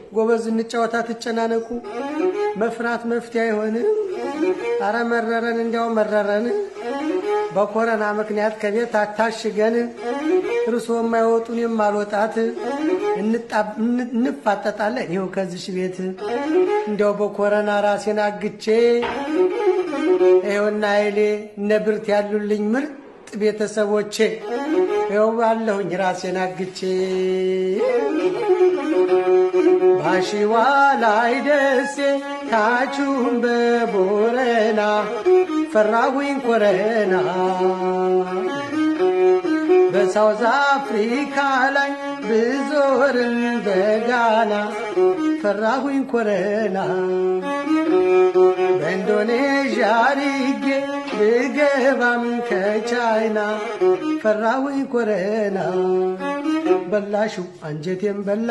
ጎበዝ እንጫወታ ትጨናነቁ መፍራት መፍትሄ አይሆንም። አረ መረረን እንዲያው መረረን በኮረና ምክንያት ከቤት አታሽገን እርሶ የማይወጡን የማልወጣት እንፋጠጣለን ይኸው ከዚሽ ቤት እንዲያው በኮረና ራሴን አግቼ ይኸውና ኃይሌ እነ ብርት ያሉልኝ ምርጥ ቤተሰቦቼ ይኸው ባለሁኝ ራሴን አግቼ ባሺዋ ላይ ደሴ ታችሁም በቦረና ፈራሁኝ ኮረና በሳውዝ አፍሪካ ላይ ብዞርም በጋና ፈራሁኝ ኮረና በኢንዶኔዥያ አድርጌ ብገባም ከቻይና ፈራሁኝ ኮረና በላሹ አንጀቴም በላ